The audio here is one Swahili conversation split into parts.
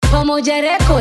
Pamoja Record.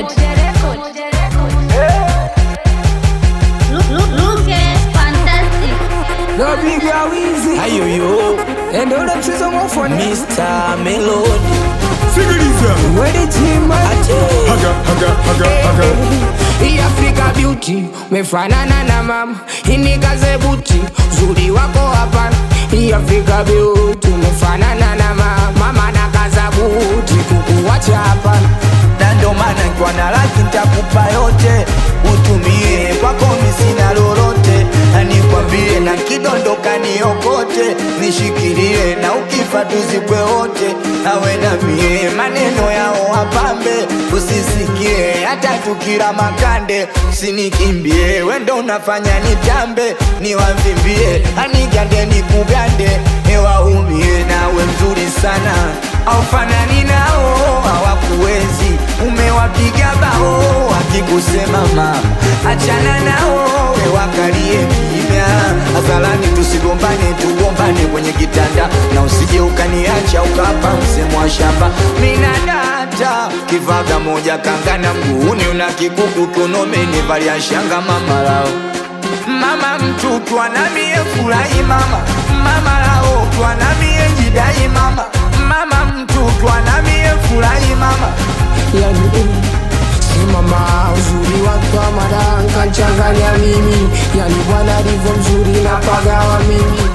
Lucas Fantastic. Napiga wizi ayoyo ende ule mchezo mwafoni Mr. Melody Sikiliza wedi chima haga haga haga haga hii Afrika beauty mefanana na mama inikaze buti uzuri wako hapana hii Afrika beauty mefanana na mama mama na kaza buti kukuwacha hapana na ndo maana nikiwa na laki nitakupa yote utumie kwako misina lolote na nikwambie na kidondoka niokote nishikilie na ukifa tuzikwe wote awe na mie maneno yao wapambe usisikie hata tukira makande usinikimbie wendo unafanya nitambe niwavimbie anigande nikugande ewaumie nawe mzuri sana aufanani nao hawakuwezi umewapiga bao wakikusema mama achana nao wewakalie kimya hadharani tusigombane tugombane kwenye kitanda na usije ukaniacha ukapa msemo wa shamba minadata kivaga moja kangana mguuni una kikuku kunomeni valia shanga mamalao mama mtu twanamie furahi mama mama lao twanamie jidai mama mama mtu twanamie furahi mama yani eh, simama uzuri wako wa madanka nchanganya mimi yani bwana alivyo mzuri na pagawa mimi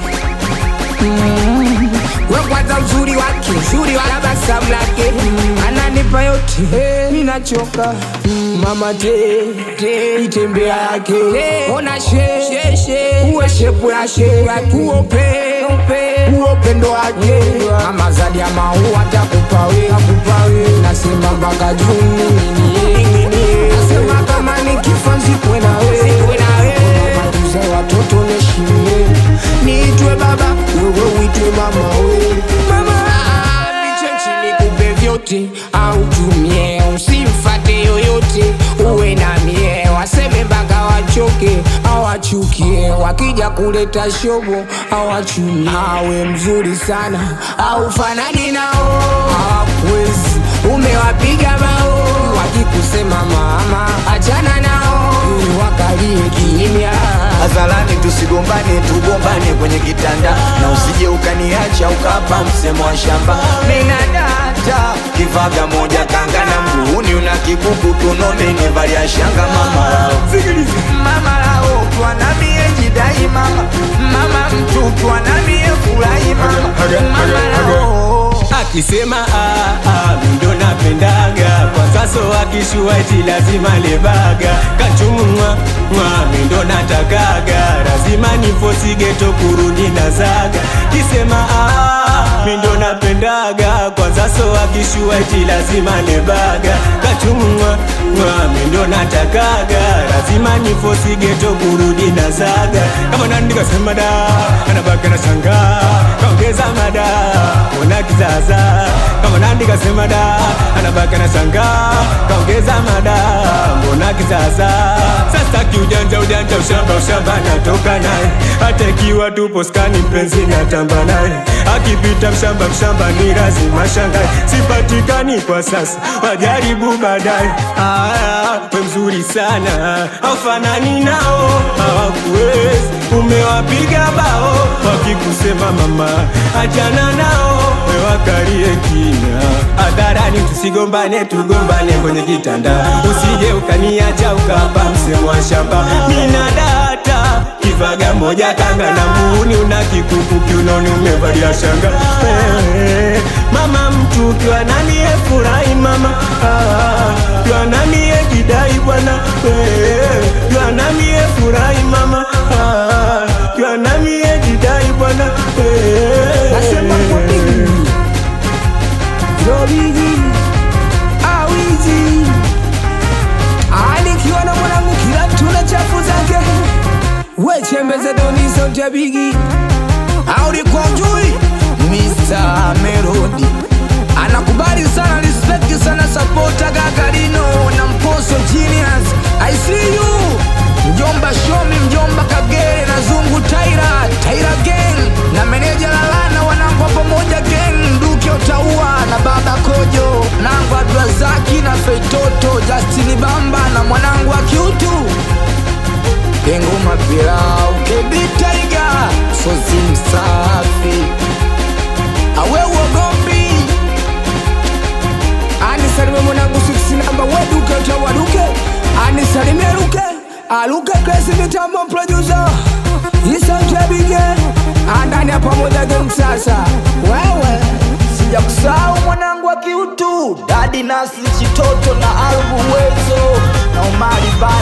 Mm. we kwanza uzuri wake uzuri wa tabasamu lake mm. ananipa yote hey, minachoka mm. mama te te itembea yake ona she she she uwe shepu ya she uope uope uopendo wake mama zadi ya maua takupa we akupa we nasema mpaka juni nini nini nasema kama nikifa nzikwe na we matuze watoto neshimie niitwe baba wewe uitwe mama we mama niche nchini kupe vyote au tumie usimfate yoyote uwe na mie waseme mpaka wachoke awachukie wakija kuleta shobo awachumie awe mzuri sana au fanani nao hawakuwezi umewapiga bao wakikusema mama achana nao ili wakalie kimya hadharani tusigombane tugombane kwenye kitanda na usije ukaniacha ukapa msemo wa shamba minadata kivaga moja kangana mguuni una kikuku tunomeni valia shanga mama lao Sikiliza mama lao twanamie jidai mama mama mtu twanamie furahi mama Haga, haga, mama haga. lao akisema ah, ah, mindo napendaga kwa sasa akishua eti lazima lebaga kachumwa mwa mindo natakaga lazima nifosigeto kurudi na zaga kisema ah, mindo napendaga kwa sasa akishua eti lazima lebaga kachumwa mwa mindo natakaga lazima nifosigeto kurudi na zaga kama nandika sema da anabaka na shanga kaongeza mada ona kizaza kama nandi kasema da anabaka na shanga kaongeza mada mbona kizaza sasa kiujanja ujanja ushamba ushamba natoka naye hata ikiwa tupo skani mpenzi natamba naye akipita mshamba mshamba ni lazima shangae sipatikani kwa sasa wajaribu baadaye Aya, we mzuri sana aufanani nao hawakuwezi umewapiga bao wakikusema mama achana nao wewakalie kina hadharani tusigombane tugombane kwenye kitanda usije ukaniacha ukapa msemo wa shamba minadata kivaga moja kanga na muuni una kikuku kiunoni umevalia shanga Eh, mama mtu ukiwa nanie furahi mama Ah, ukiwa nanie jidai bwana Eh, ukiwa nanie furahi mama Ah, ukiwa nanie jidai bwana Eh, nasema kwa bigi yo bigi awizi alikiwa na mwanangu kila tuna chafu zake wechembeze doniso cha bigi aulikuwa ujui Mr. Melody anakubali sana respect sana sapota gagarino na mposo genius i see you mjomba shomi mjomba kagere na zungu taira taira gang na meneja lalana wanangwa pamoja gang duke utaua na baba kojo nangwa abdrazaki na feit chitoto Justini Bamba na mwanangu wa kiutu Kengoma pilau kebitaiga sosi msafi awe uogombi anisalime mwanangu siksi namba weduke utawaduke anisalime luke aluke klesi mitambo producer isantebige andani ya pamoja geng sasa wewe sija kusahau mwanangu wa kiutu dadi nasi chitoto na albu wezo na umari ba